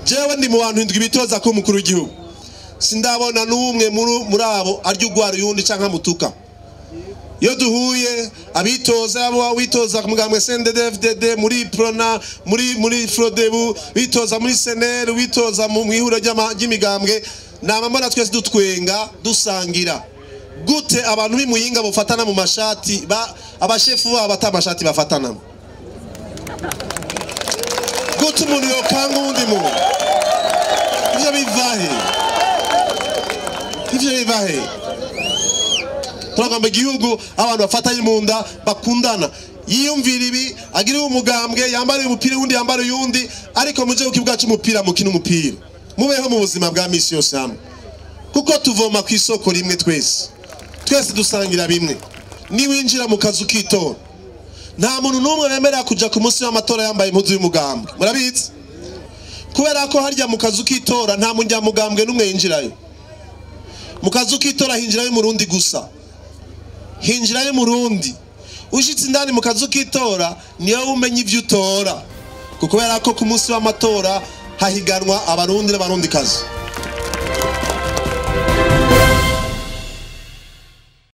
jewe ndi mu bantu indwi bitoza ko umukuru w'igihugu sindabona n'umwe muri- muri abo arya ugwara uyundi canke amutuka iyo duhuye abitoza yaba witoza ku mugambwe CNDD-FDD muri prona muri muri frodebu bitoza muri senel witoza mu mwihuro ry'ama- ry'imigambwe nama mbona twese dutwenga dusangira gute abantu b'imuyinga bafatana mu mashati ba abashefu babo bata amashati bafatanamo gute umuntu yokanga uwundi muntu ivyo bivahe ivyo bivahe turagamba igihugu abantu bafatanye mu nda bakundana yiyumvira ibi agira umugambwe yambara umupira uwundi yambara uyundi ariko muje ku kibuga c'umupira mukina umupira mubeho mu buzima bwa misi yose hamwe kuko tuvoma ku isoko rimwe twese twese dusangira bimwe niwinjira mu kazu k'itora nta muntu n'umwe wemerera kuja ku munsi w'amatora yambaye impuzu y'umugambwe murabizi kubera ko harya mu kazu k'itora nta munyamugambwe n'umwe yinjirayo mu kazu k'itora hinjirayo umurundi gusa hinjirayo umurundi ushitse indani mu kazu k'itora niyo umenya ivyo utora kubera ko ku munsi w'amatora hahiganwa abarundi n'abarundi kazi